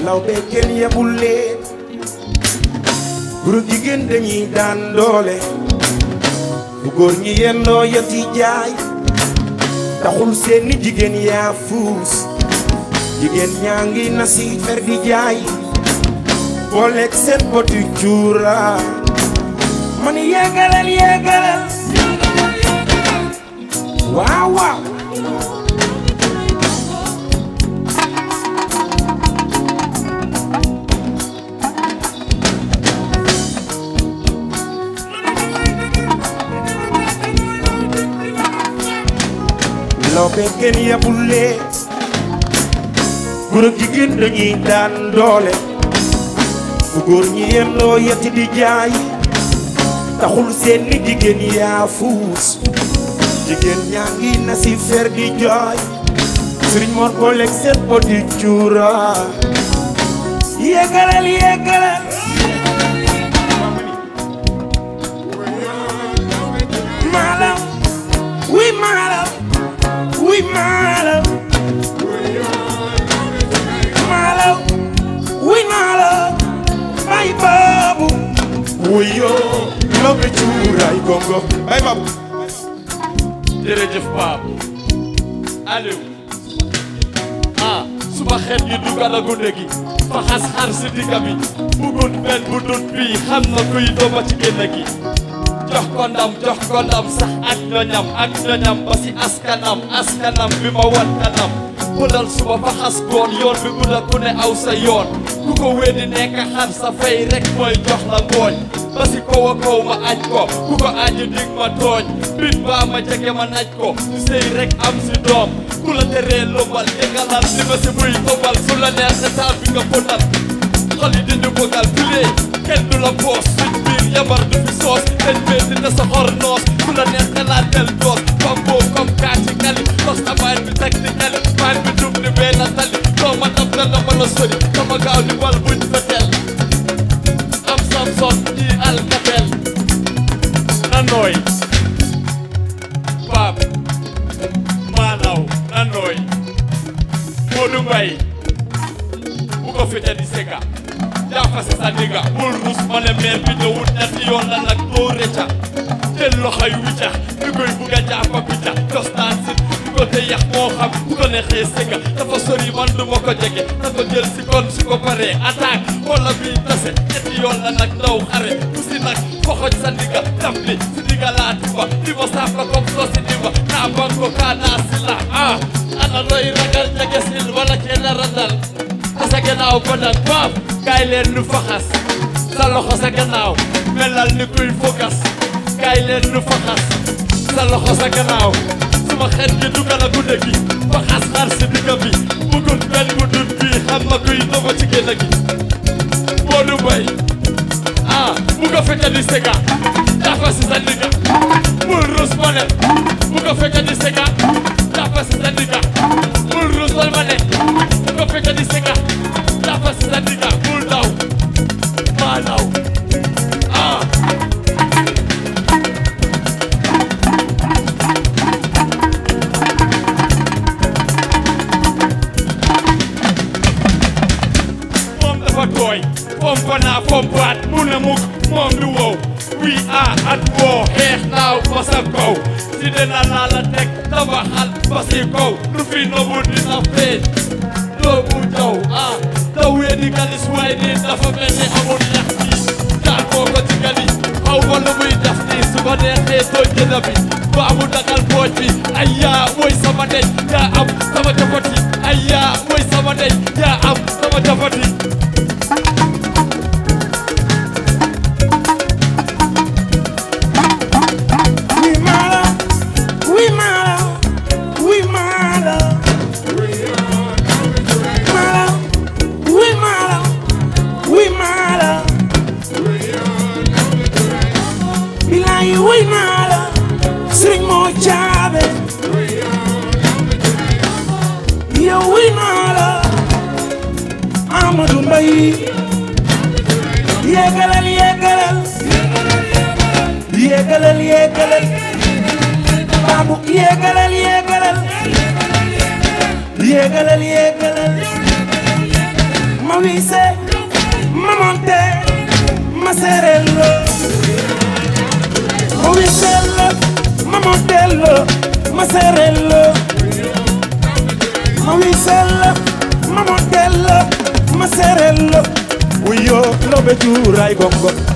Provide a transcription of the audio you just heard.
law be kenn yebul leen góor ak jigéen dañuy daan doole bu góor ñi yendoo yati jaay taxul seeni jigéen yaa fuus jigéen ñaa ngi na si fer di jaay booleeg seen poti cuura man yéegalal yéegalal waaw waaw law be kenn yebul leen góor ak jigéen dañuy daan doole bu góor ñi yendoo yetti di jaay taxul seen ni jigéen yaa fuus jigéen ñaa ngi na si fer di jooy sëriñ Mor booleeg seen po di cuura yéegalal yéegalal maalam wuy maalam wuy maalam maalam wuy maalam ay baabu wuyoo lobe cuuraay gongo ay baabu jërëjëf Pape Aliou ah suma xeet yi dugal a gunde gi fa xas xar si digga bi bugut benn bu dut bii xam na kuy dooma ci génn gi jox ko ndam jox ko ndam sax ak ñoñam ak ñoñam ba si askanam askanam bi ma wan kanam bulal suba fa xas goon yoon bi gudda ku ne aw sa yoon ku ko weddi nekk xar sa fay rek mooy jox la ngooñ ba si kaw a kaw ma aj ko ku ko aji dig ma tooñ bit baa ma jege ma naj ko su sëy rek am si doom ku la teree lobal jegalal li ma si buy tobal su la neex sa taal bi nga bonal xol yi di ñu bëggal filee kenn du la boos suñ biir yabar du fi soos dañ bee dina sa xor noos ku la neex nga laa del doos bamboo comme kaati kali tos abaay bi teg di kali baay bi dum ni bee na tali doo ma dab na la ma la sori dama gaaw ni bal buñ fetel am samson ji alkatel na nooy baab maanaw na nooy Modou Mbaye bu ko fete di seka jaafase sa digga bul rus ma ne meer bi ñëwut ñetti yoon la nag doo rëcca jël loxoy wicca di koy bugg a jàppa picca tostaan si bu ko te yax moo xam bu ko neexee seka dafa sori man du ma ko jege da ko jël si kon su ko paree attaque wala bii tase ñetti yoon la nag ndaw xare bu si nag foxoj sa digga tamli si digga laa tiba di ma saaf la comme soo si diba naa banko kaa naa si la ah ana looy ragal jege sil wala kenn randal sa gannaaw ba nag baab kaay leen nu faxas sa loxo sa gannaaw melal ni kuy fokas kaay leen nu faxas sa loxo sa gannaaw suma xet gi dugal a gudde gi faxas xar si digga bi bugut benn bu dut bii xam ma kuy doba ci génn gi Modou Mbaye ah bu ko fekk di sega dafa si sa digga bul rus ma ne bu ko fekk di sega dafa si sa digga bul rus ma ne bu ko fekk di sega dafa si sa digga bul daw maa daw ah moom dafa tooy pompa naa pompaat mu ne mukk moom du wow we are at war xeex naaw ba sa kaw si dina laa la teg tabaxal ba si kaw lu fi nobu dina feeñ doo bu jaw ah daw wee di galis waaye nii dafa mel ni amul ñax bi daa koo ko ci gali xaw ma lu muy def nii su ma neexee tooñ jëna bi baabu dagal pooj bi ay yaa mooy sama ndey yaa am sama jafati ay yaa mooy sama ndey yaa am sama jafati wuy maalam wuy maalam wuy maalam maalam wuy maalam wuy maalam bilaay wuy maalam sëriñ moo caabe yow wuy maalam Amadou Mbaye yéegalal yéegalal yéegalal yéegalal baabu yéegalal yéegalal yéegalal yéegalal ma wise ma monte ma serello ma wisello ma montello ma serello ma wisello ma montello ma serello uyo lobe juuray gongo